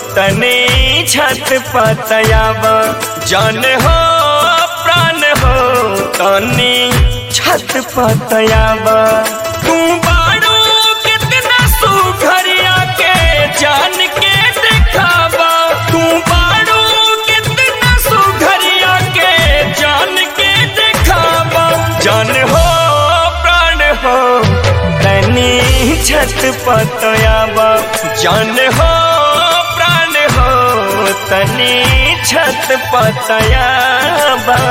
तने छत पतयाबा जान हो प्राण हो तने छत पतयाबा तू बाड़ू कितना सुघरिया के जान के दिखावा तू बाड़ू कितना सुघरिया के जान के दिखावा जान हो प्राण हो तनी छत पतयाबा जान हो प्राण हो तनी छत पतयाबा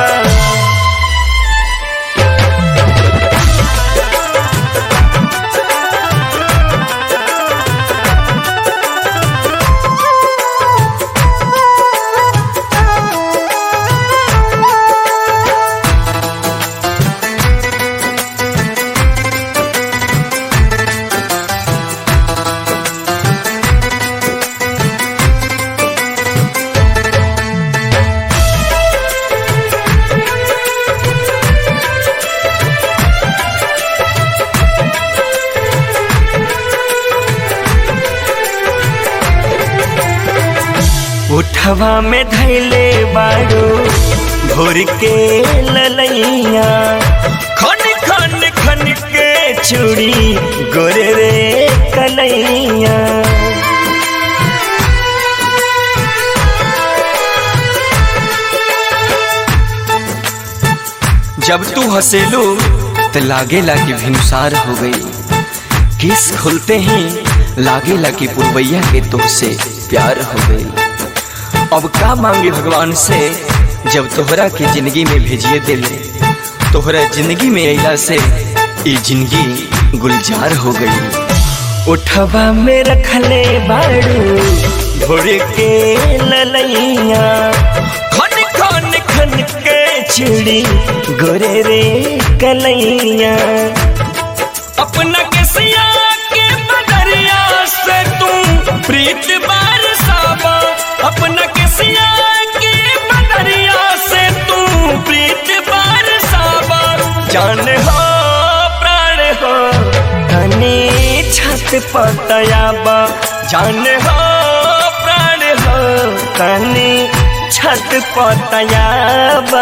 उठवा में धैले बाड़ू भोर के ललैया खन खन खन के चूड़ी गोरे रे कलैया जब तू हंसेलू तो लागेला कि भिनुसार हो गई किस खुलते ही लागेला कि पुरवैया के तुमसे प्यार हो गई अब का मांगे भगवान से जब तोहरा के जिंदगी में भेजिए दिल तोहरा जिंदगी में अला से ये जिंदगी गुलजार हो गई उठवा में रखले बाड़ू भोर के ललैया खन खन खन के चिड़ी गोरे रे कलैया अपना केसिया के बदरिया से तू प्रीत बरसावा अपना केसिया के बदरिया से तू प्रीत बरसावा जान हो प्राण हो धनी छत पतयाबा जान हो प्राण हो धनी छत पतयाबा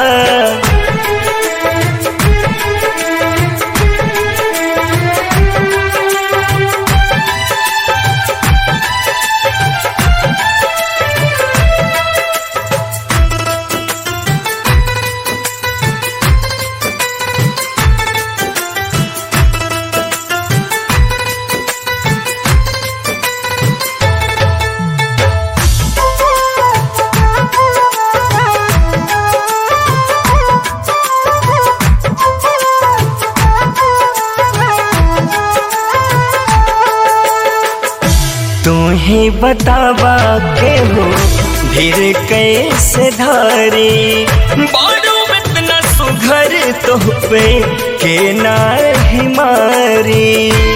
तू ही बतावा के हो धीर कैसे धारी बारू इतना सुघर तो पे के ना ही मारी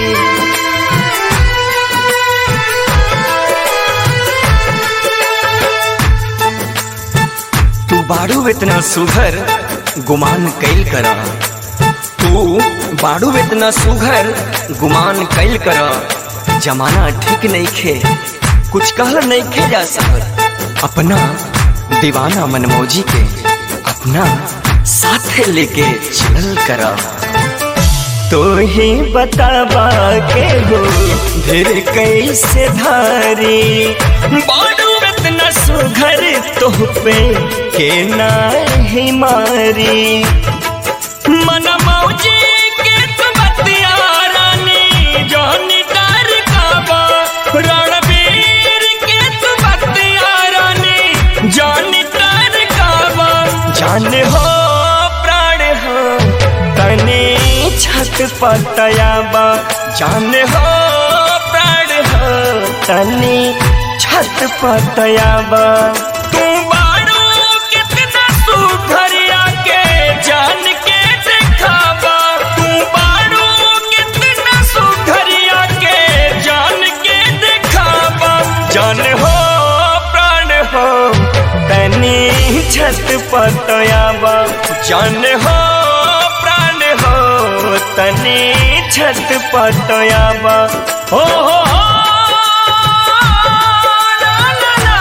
तू बारू इतना सुघर गुमान कैल करा तू बारू इतना सुघर गुमान कैल करा जमाना ठीक नहीं खे कुछ कहल नहीं खे जा सकत अपना दीवाना मनमौजी के अपना साथ लेके चल करा तो ही बतावा के हो धीर कैसे धारी बाडू इतना सुघर तो पे के ना ही मारी मन मौजी के बतिया रानी जौनी डर काबा रणबीर के बतिया रानी जौनी डर काबा जान हो प्राण हो तने छत पतयाबा जान हो प्राण हो तने छत पतयाबा तू बाड़ू कितना सुघरिया के जान के दिखावा तू बाड़ू कितना सुघरिया के जान के दिखावा जान हो प्राण हो तनी छत पतयाबा जान हो प्राण हो तनी छत पतयाबा हो हो हो ला ला ला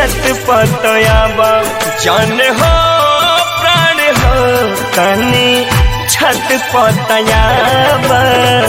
छत पतयाबा जान हो प्राण हो तनी छत पतयाबा